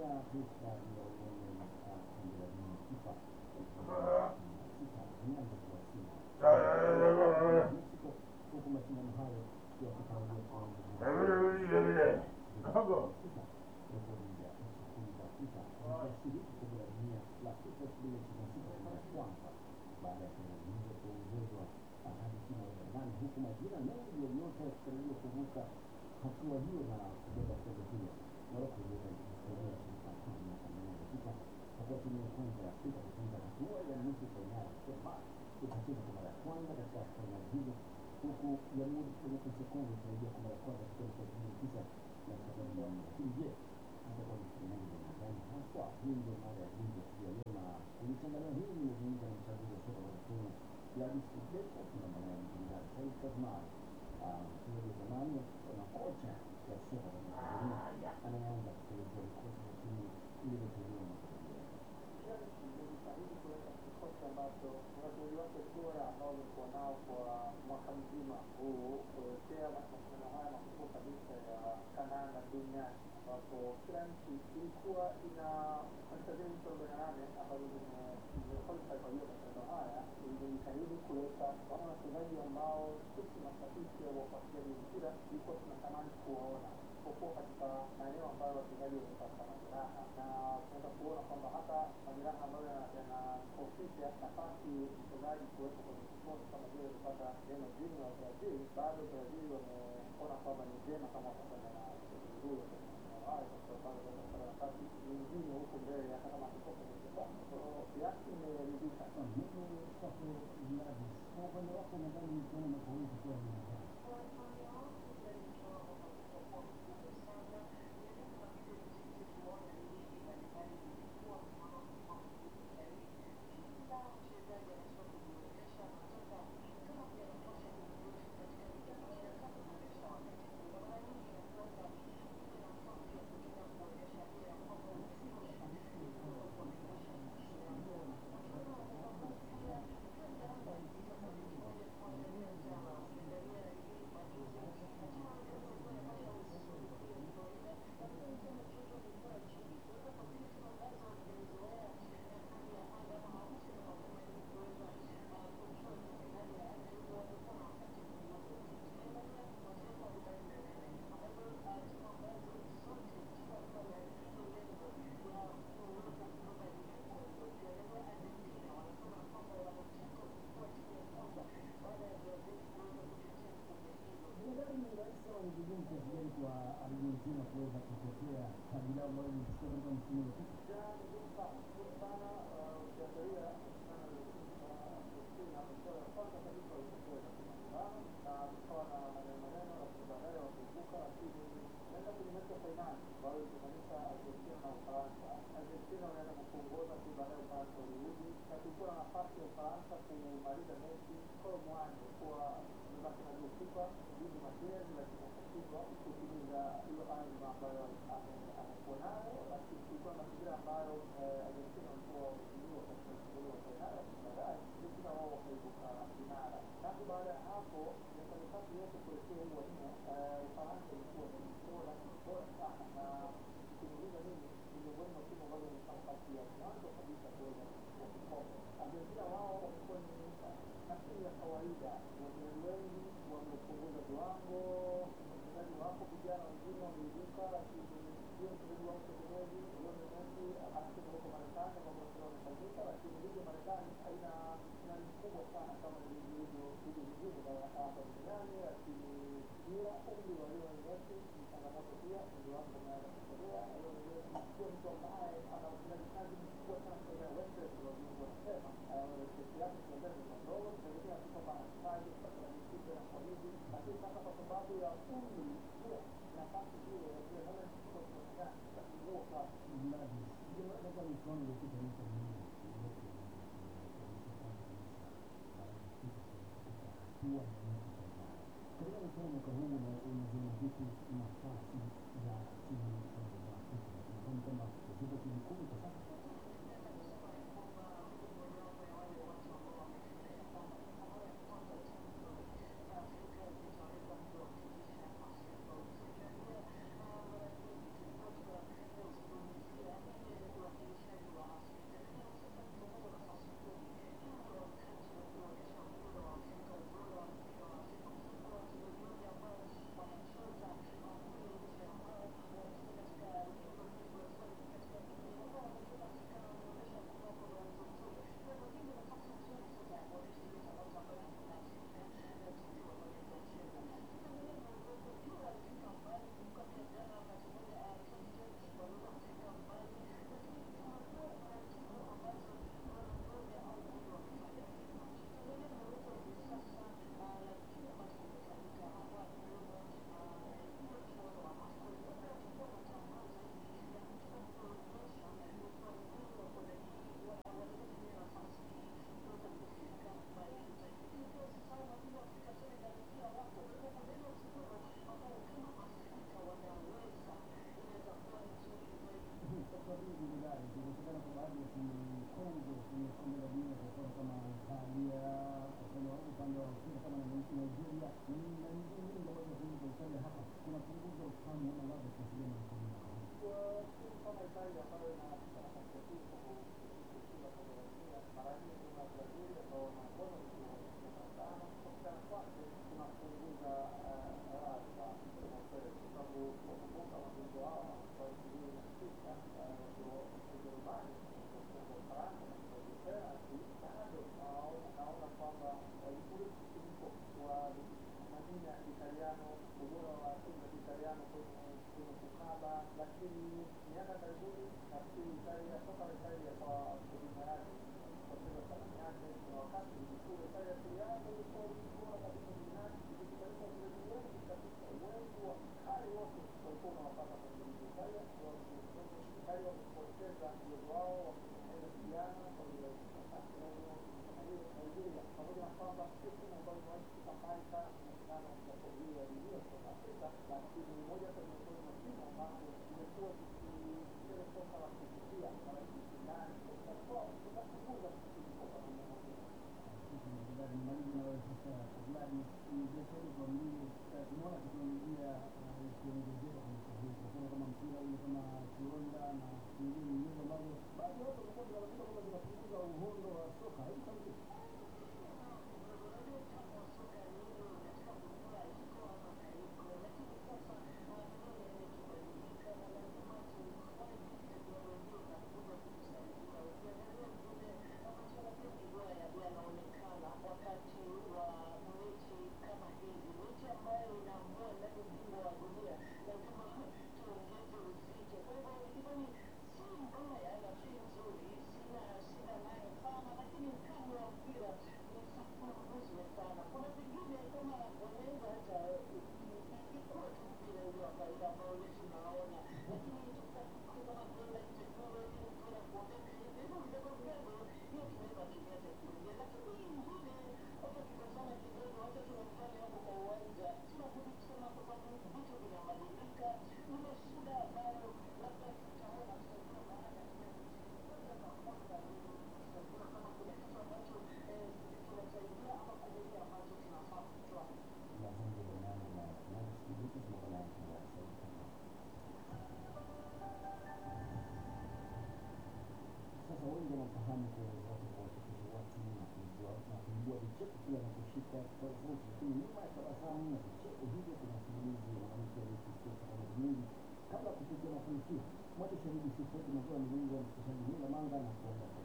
fursa ya uone kombe la dunia FIFA sita imeanza kuwasili Mexico, huku mashindano hayo yakitarajia kuanza rekodi ya nchi kumi za Afrika zitashiriki kombe la dunia la FIFA elfu mbili ishirini na sita kwa mara ya kwanza baada ya fainali hizo kuongezwa hadi timu arobaini na nane huku majina mengi ya nyota yakitarajiwa kuvuka hatua hiyo na kubeba kombe hilo. Morocco iliweka historia ya shirika kuu miaka minane iliyopita kwa kuwa timu ya kwanza ya Afrika kutinga hatua ya nusu fainali. Denmark itacheza kwa mara ya kwanza katika fainali hizo huku Jamhuri ya Kidemokrasia ya Kongo ikirejea kwa mara ya kwanza katika mwaka elfu mbili tisa na sabini na nne. Lakini je, itakuwa ni fainali za aina gani haswa? Hii ndio mada ya gumzo siku ya leo, na kulichanganua hili nimezungumza na mchambuzi wa soka wa Kenya Gladys Kipesa, tunaomba naye mtangazaji Said Kazmari, mchezaji wa zamani na kocha wa soka la Tanzania anayeanza kuelezea vikosi vya timu ilivyoteuliwa mwaka ujao. Nilijitahidi kuweka kikosi ambacho wachezaji wake bora ambao wamekuwa nao kwa mwaka mzima huu kuelekea mashindano haya makubwa kabisa ya kandanda duniani ambapo kila nchi ilikuwa ina katika zile nchi arobaini na nane ambazo zimequalify kwa hiyo mashindano haya ilijitahidi kuleta wale wachezaji ambao sisi mashabiki au wafuatiliaji mpira ilikuwa tunatamani kuwaona isipokuwa katika maeneo ambayo wachezaji wamepata majeraha na tunaweza kuona kwamba hata majeraha ambayo yanakofisha nafasi mchezaji kuwepo kwenye kikosi kama vile kupata neno jini wa Brazil, bado Brazil wameona kwamba ni vyema kama watakwenda na mchezaji huyo kwenye mashindano hayo kwa sababu bado wanaweza kupata nafasi nyingine huko mbele hata kama akitoka kwenye kikosi. Kwa hiyo kiasi imeridhika. Mimi kwako Gladys, kwa upande wako nadhani mchuano mwaka huu utakuwa ni aina gani? Nadhani ni rahisi sana ni vigumu kiasi gani kwa Argentina kuweza kutetea taji lao ambalo lilichukua katika msimu uliopita. sana ukiangalia kwanza kabisa walikuwa na kukawa na maneno maneno lakini baadaye wakivuka lakini naenda kwenye mechi ya fainali ambayo ilimaanisha Argentina na Ufaransa. Argentina wanaenda kuongoza tu baadaye Ufaransa walirudi na kulikuwa na nafasi ya Ufaransa kumaliza mechi kwa mwanzo kuwa imebaki na goalkeeper Luis Martinez lakini akashindwa kutimiza hiyo azma ambayo amekuwa nayo, lakini kulikuwa na mazingira ambayo Argentina walikuwa wamezuiwa katika mchezo wa fainali, lakini baadaye Argentina wao wakaibuka vinara. Tangu baada ya hapo miaka mitatu yote kuelekea huu wa nne, Ufaransa ilikuwa ni bora bora sana, na ukimuuliza mimi ni miongoni mwa timu ambazo zimefanya nafasi ya mwanzo kabisa kuweza kuchukua kikombe. Argentina wao wamekuwa ni nafikiri ya kawaida, wachezaji wengi wamepunguza viwango, wachezaji wapo vijana wengine wameibuka, lakini ndio mchezaji wao mtegemezi Lionel Messi anacheza huko Marekani ambao mpira umefanyika, lakini ligi ya Marekani haina ushindani mkubwa sana kama ligi ilivyo ligi zingine za hapa duniani, lakini bila umri wa Lionel Messi ni changamoto pia, umri wake umeanza kusogea. Lionel Messi sio mtu ambaye ana utendaji kazi mkubwa sana kwenye Western wazungu wanasema, kesi yake kiendea ni ndogo, tunaelekea tu kwamba hatimaye kupata misitu na kwa hivi, lakini sasa kwa sababu ya umri pia nafasi hiyo ya kile nane kwa kiasi itapungua kwa Gladys, ndio katika michuano iliyopita miaka mingi hatua ya nusu fainali. Katika michuano mwaka huu una- unaziona vipi nafasi za timu za Afrika? Nadhani kwamba zipo timu kumi kwa sasa. nyuma ya tabasamu na vicheko hivyo kuna simulizi ya mwanamke aliyekisia changamoto nyingi kabla ya kufikia mafanikio. Mwache shahidi Sifred Mazoa Mlingo, mchekeshaji Nila Manga na kuomba